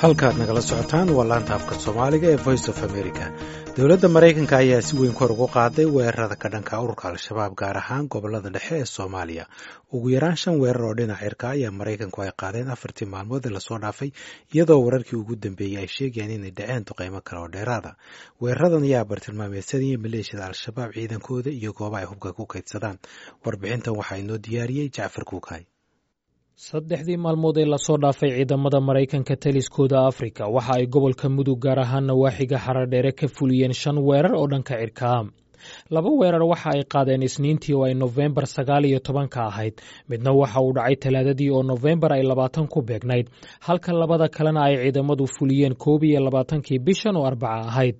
halkaad nagala socotaan waa laanta afka soomaaliga ee voice of america dowladda maraykanka ayaa si weyn kor ugu qaaday weerarada ka dhanka ururka al-shabaab gaar ahaan gobolada dhexe ee soomaaliya ugu yaraan shan weerar oo dhinac cirka ayaa maraykanku ay qaadeen afartii maalmood ee lasoo dhaafay iyadoo wararkii ugu dambeeyey ay sheegayaan inay dhaceen duqeymo kale oo dheeraada weeraradan ayaa bartilmaameedsanayay maleeshiyada al-shabaab ciidankooda iyo gooba ay hubka ku kaydsadaan warbixintan waxaa inoo diyaariyey jacfar kuukay saddexdii maalmood ee lasoo dhaafay ciidamada maraykanka taliskooda afrika waxa ay gobolka mudug gaar ahaan nawaaxiga xaradheere ka fuliyeen shan weerar oo dhanka cirkaa laba weerar waxa ay qaadeen isniintii oo ay nofembar sagaal iyo tobanka ahayd midna waxa uu dhacay talaadadii oo nofembar ay labaatan ku beegnayd halka labada kalena ay ciidamadu fuliyeen koob iyo labaatankii bishan oo arbaca ahayd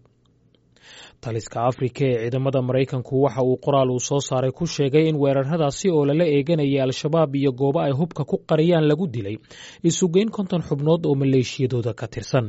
taliska afrika ee ciidamada maraykanku waxa uu qoraal uu soo saaray ku sheegay in weeraradaasi oo lala eeganayay al-shabaab iyo goobo ay hubka ku qariyaan lagu dilay isugeyn konton xubnood oo maleeshiyadooda ka tirsan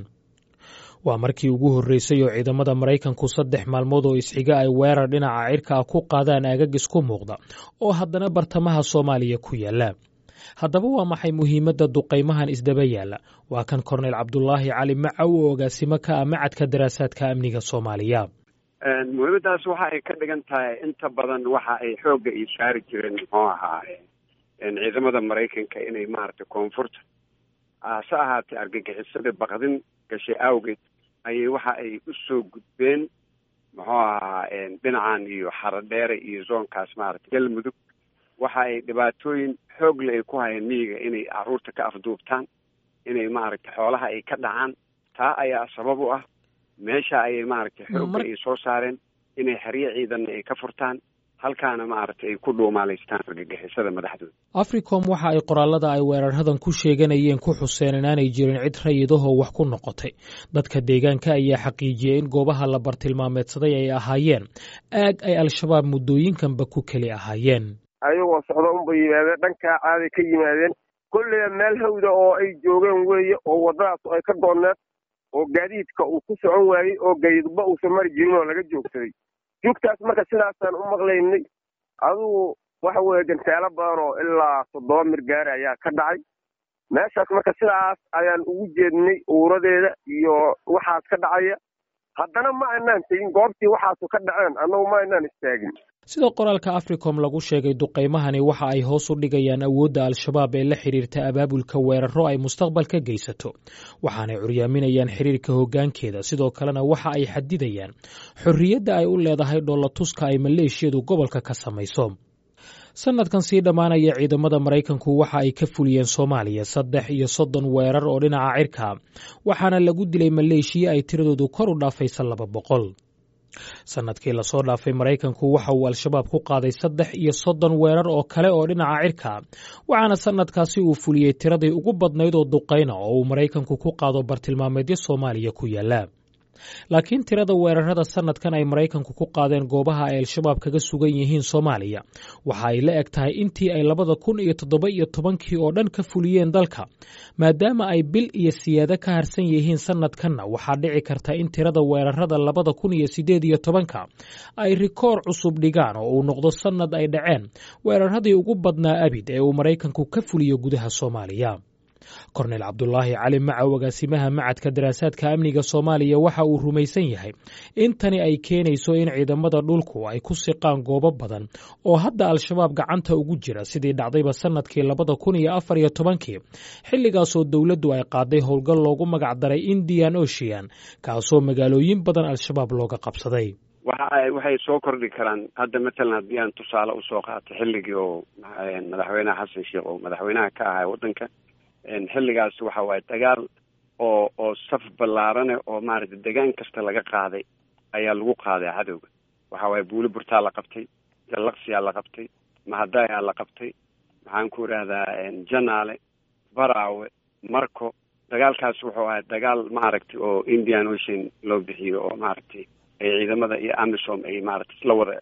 waa markii ugu horreysay oo ciidamada maraykanku saddex maalmood oo isxiga ay weerar dhinaca cirka ah ku qaadaan aagagis ku muuqda oo haddana bartamaha soomaaliya ku yaalla haddaba waa maxay muhiimadda duqaymahan isdaba yaalla waa kan korneyl cabdulaahi cali macaw oo agaasimo ka ah macadka daraasaadka amniga soomaaliya muhiimadaas waxa ay ka dhigan tahay inta badan waxa ay xoogga iyo saari jireen muxuu ahaa ciidamada maraykanka inay maaragtay koonfurta hase ahaatee argagixisada bakdin gashay awgeed ayay waxa ay usoo gudbeen muxuu ahaa dhinacan iyo xaradheere iyo zoonkaas maaragtay galmudug waxa ay dhibaatooyin xoogle ay ku hayeen miyiga inay caruurta ka afduubtaan inay maaragtay xoolaha ay ka dhacaan taa ayaa sabab u ah meesha ayay maaragtay xoogga ay soo saareen inay xeryo ciidanna ay ka furtaan halkaana maaragtay ay ku dhuumaalaystaan argagixisada madaxdooda africom waxa ay qoraalada ay weerarradan ku sheeganayeen ku xuseen inaanay jirin cid rayidahoo wax ku noqotay dadka deegaanka ayaa xaqiijiyey in goobaha la bartilmaameedsaday ay ahaayeen aag ay al-shabaab muddooyinkanba ku keli ahaayeen ayagoo socdo unbay yimaadeen dhankaa caaday ka yimaadeen kolleyba meel hawda oo ay joogeen weeye oo waddadaas ay ka doonneed oo gaadiidka uu ku socon waayey oo gaydba uusan mari jirin oo laga joogsaday joogtaas marka sidaasaan u maqlaynay adugu waxa weeye gantaalo badan oo ilaa toddoba mirgaari ayaa ka dhacay meeshaas marka sidaas ayaan ugu jeednay uuradeeda iyo waxaas ka dhacaya haddana ma aynaan tegin goobtii waxaasu ka dhaceen annagu ma aynaan istaagin sida qoraalka africom lagu sheegay duqaymahani waxa ay hoos u dhigayaan awoodda al-shabaab ee la xidhiirta abaabulka weeraro ay mustaqbal ka geysato waxaanay curyaaminayaan xiriirka hoggaankeeda sidoo kalena waxa ay xadidayaan xorriyadda ay u leedahay dhoolatuska ay maleeshiyadu gobolka ka samayso sanadkan sii dhammaanaya ciidamada maraykanku waxa ay ka fuliyeen soomaaliya saddex iyo soddon weerar oo dhinaca cirka waxaana lagu dilay maleeshiya ay tiradoodu kor u dhaafaysa laba boqol sanadkii lasoo dhaafay maraykanku waxa uu al-shabaab ku qaaday saddex iyo soddon weerar oo kale oo dhinaca cirka waxaana sanadkaasi uu fuliyey tiradii ugu badnayd oo duqayna oo uu maraykanku ku qaado bartilmaameedyo soomaaliya ku yaalla laakiin tirada weerarada sanadkan ay maraykanku ku qaadeen goobaha ay al-shabaab kaga sugan yihiin soomaaliya waxa ay la eg tahay intii ay labada kun iyo toddoba iyo tobankii oo dhan ka fuliyeen dalka maadaama ay bil iyo siyaado ka harsan yihiin sanadkanna waxaa dhici karta in tirada weerarada labada kun iyo siddeed iyo tobanka ay rikoor cusub dhigaan oo uu noqdo sannad ay dhaceen weeraradii ugu badnaa abid ee uu maraykanku ka fuliyo gudaha soomaaliya korneyl cabdulaahi cali macaw agaasimaha macadka daraasaadka amniga soomaaliya waxa uu rumaysan yahay in tani ay keenayso in ciidamada dhulku ay ku siqaan goobo badan oo hadda al-shabaab gacanta ugu jira sidii dhacdayba sanadkii labada kun iyo afar iyo tobankii xilligaasoo dowladdu ay qaaday howlgal loogu magac daray indian ocean kaasoo magaalooyin badan al-shabaab looga qabsaday waxay soo kordhi karaan hadda matalan haddii aan tusaale usoo qaato xilligii oo madaxweynaha xasan sheekh oo madaxweynaha ka ahaa waddanka xilligaas waxa waaye dagaal oo oo saf ballaarane oo maaragtay degaan kasta laga qaaday ayaa lagu qaaday cadowga waxa waaye buuli burtaa la qabtay jallaqsiyaa la qabtay mahadayaa la qabtay maxaan ku idhahdaa janaale baraawe marco dagaalkaas wuxuu ahay dagaal maaragtay oo indian ocean loo bixiyo oo maaragtay ay ciidamada iyo amisom ay maaragtay isla wada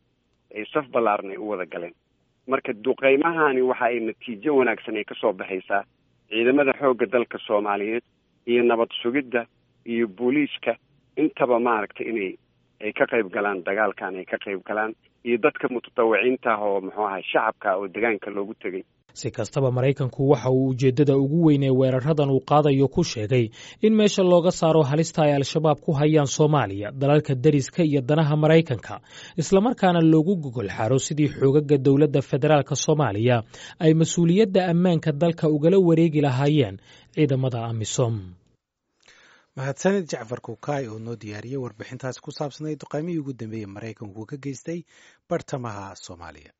ay saf ballaaran ay u wada galeen marka duqeymahani waxa ay natiijo wanaagsan ay kasoo baxaysaa ciidamada xoogga dalka soomaaliyeed iyo nabad sugidda iyo booliiska intaba maaragtay inay ay ka qayb galaan dagaalkan ay ka qayb galaan iyo dadka mutadawiciinta ah oo muxuu ahay shacabka oo degaanka loogu tegay si kastaba maraykanku waxa uu ujeeddada ugu weyn ee weeraradan uu qaadayo ku sheegay in meesha looga saaro halista ay al-shabaab ku hayaan soomaaliya dalalka deriska iyo danaha maraykanka islamarkaana loogu gogol xaro sidii xoogaga dowladda federaalka soomaaliya ay mas-uuliyadda ammaanka dalka ugala wareegi lahaayeen ciidamada amisom mahadsanid jacfar kukaay oo noo diyaariyey warbixintaasi ku saabsanayd duqaymihii ugu dambeeyey maraykanku ka geystay bartamaha soomaaliya